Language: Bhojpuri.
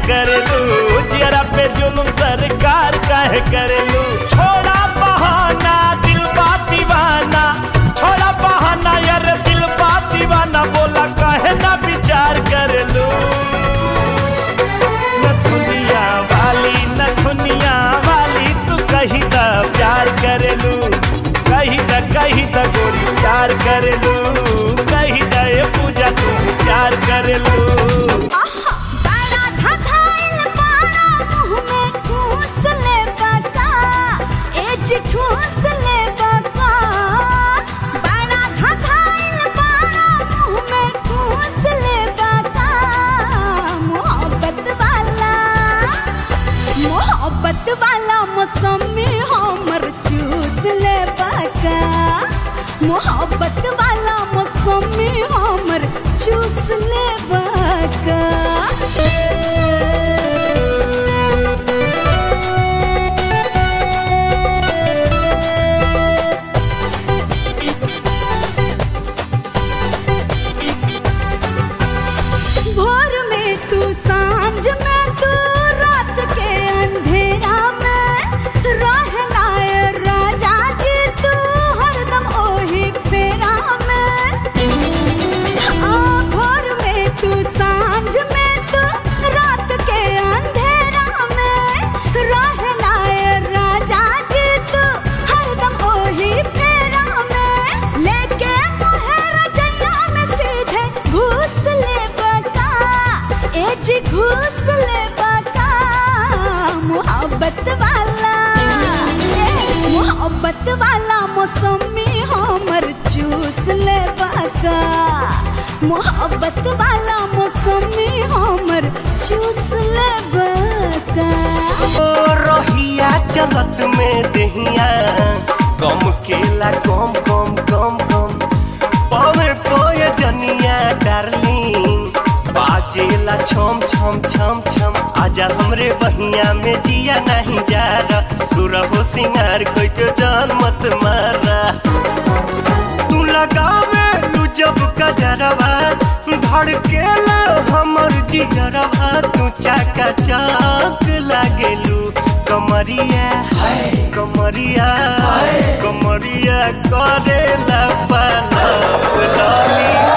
करेलू जरा पे जुलुम सरकार काहे करेलू छोड़ा बहाना दिल बा दीवाना छोड़ा बहाना यार दिल बा दीवाना बोला काहे ना विचार करेलू न दुनिया वाली न दुनिया वाली तू कही द प्यार करेलू कही द कही द गोरी प्यार करेलू कही द ये पूजा तू प्यार करेलू आहा बड़ा धधाइल बाड़ा मुँह में ठूस ले बका एज ठूस ले बका बड़ा धधाइल बाड़ा मुँह में ठूस ले बका मोहब्बत वाला मोहब्बत वाला मौसमी हमर चूस ले बका मोहब्बत वाला मौसमी हमर चूस ले बका भोर में तू सांझ में तू रात के अंधेरा में रहला ए राजा जी तू हरदम ओही फेरा में हाँ, भोर में तू सांझ में तू रात के अंधेरा में रहला ए राजा जी तू हरदम ओही फेरा में लेके मोहर जैया में सीधे घुस ले बका ए जी घुस ले बका मोहब्बत वाला ए, मोहब्बत वाला मौसमी हमर चूस ले बका मोहब्बत वाला मौसमी हमर चूस ले बका ओ रहिया चलत में दहिया कम केला कम कम कम कम पावे पोए जनिया डार्लिंग बाजेला छम छम छम छम आजा हमरे बहिया में जिया नहीं जा रहा सुरहो सिंगार कोई के जान मत मारा तू लगावे लू जब कजरवा धड़केला हमर जिगरवा तू चाका चौक लागेलू कमरिया कमरिया कमरिया करेला पालप लॉली